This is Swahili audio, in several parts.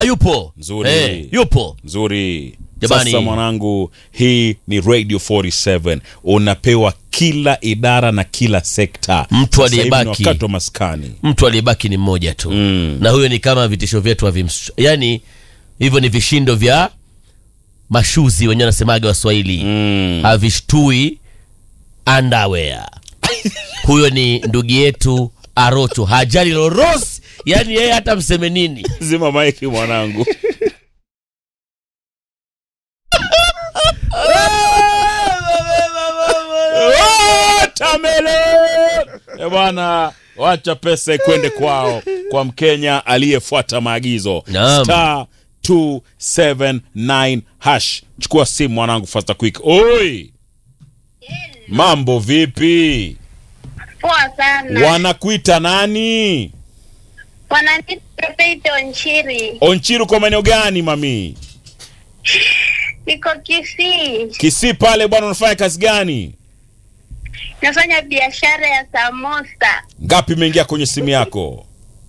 yupo Nzuri. Eh, yupo nzuri Jamani. sasa mwanangu hii ni radio 47 unapewa kila idara na kila sekta Mtu Sasa hivi ni aliyebaki. wakati wa maskani mtu aliyebaki ni mmoja tu Mm. na huyo ni kama vitisho vyetu havims yani hivyo ni vishindo vya mashuzi wenyewe wanasemaga waswahili mm. havishtui underwear huyo ni ndugu yetu arocho hajali lorosi yani yeye hata mseme nini zima maiki mwanangu Watermelon! Eh bwana wacha pesa ikwende kwao kwa mkenya aliyefuata maagizo Naam. star 279 hash chukua simu mwanangu fasta quick oi mambo vipi Poa sana. wanakuita nani Wananiita Peito Nchiri. onchiru kwa maeneo gani mami Niko Kisii. kisii pale bwana unafanya kazi gani Nafanya biashara ya samosa. ngapi imeingia kwenye simu yako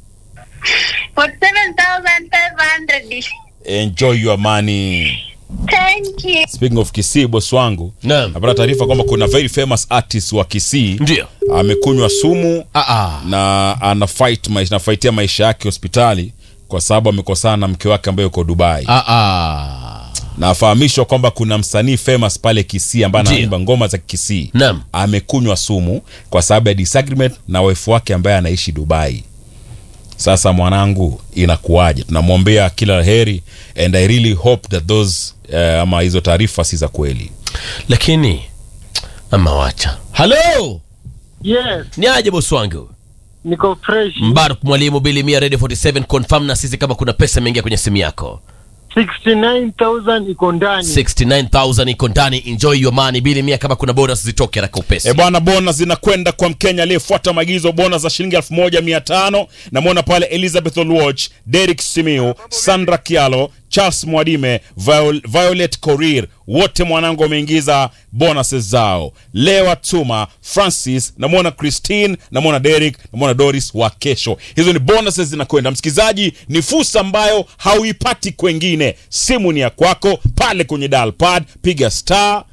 47,500. enjoy your money Thank you. speaking of kisii bosi wangu naam napata taarifa kwamba kuna very famous artist wa kisii ndio amekunywa sumu ah, ah. na ana fight maisha, anafaitia maisha yake hospitali kwa sababu amekosana na mke wake ambaye yuko dubai Ah, ah. na afahamishwa kwamba kuna msanii famous pale kisii ambaye Ndio. anaimba ngoma za kisii naam amekunywa sumu kwa sababu ya disagreement na wife wake ambaye anaishi dubai sasa mwanangu inakuwaje tunamwombea kila la heri and i really hope that those uh, ama hizo taarifa si za kweli lakini ama wacha halo Yes, ni aje bosi wangu niko fresh. mbaruk mwalimu bilimia radio 47 confirm na sisi kama kuna pesa imeingia kwenye simu yako 69,000 iko ndani. 69000 iko ndani enjoy your money bilimia kama kuna bonus zitoke haraka upesi E bwana, bona zinakwenda kwa Mkenya aliyefuata maagizo, bona za shilingi elfu moja mia tano. Namwona pale Elizabeth Olwoch, Derek Simiu, Sandra Kialo, Charles Mwadime, Viol Violet Korir, wote mwanangu wameingiza bonuses zao. Lewa Tuma, Francis, namwona Christine, namwona Derek, namwona Doris wa kesho. Hizo ni bonuses zinakwenda. Msikilizaji, ni fursa ambayo hauipati kwengine. Simu ni ya kwako pale kwenye dial pad, piga star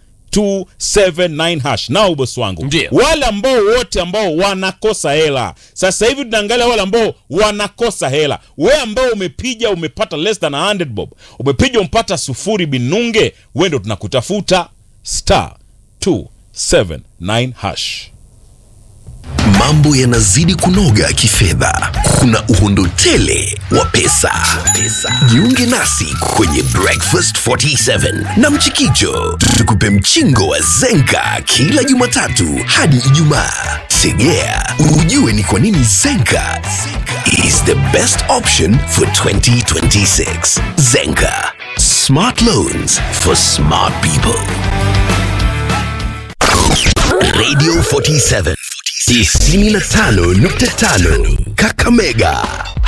279 hash nao bosi wangu Ndio. wale ambao wote ambao wanakosa hela sasa hivi tunaangalia wale ambao wanakosa hela we ambao umepiga umepata less than 100 bob umepiga umpata sufuri binunge we ndo tunakutafuta star 279 hash Mambo yanazidi kunoga kifedha, kuna uhondo tele wa pesa. Jiunge nasi kwenye Breakfast 47 na Mchikicho, tukupe mchingo wa Zenka kila Jumatatu hadi Ijumaa. Tegea ujue ni kwa nini Zenka is the best option for 2026. Zenka, smart loans for smart people. Radio 47 95.5 Kakamega.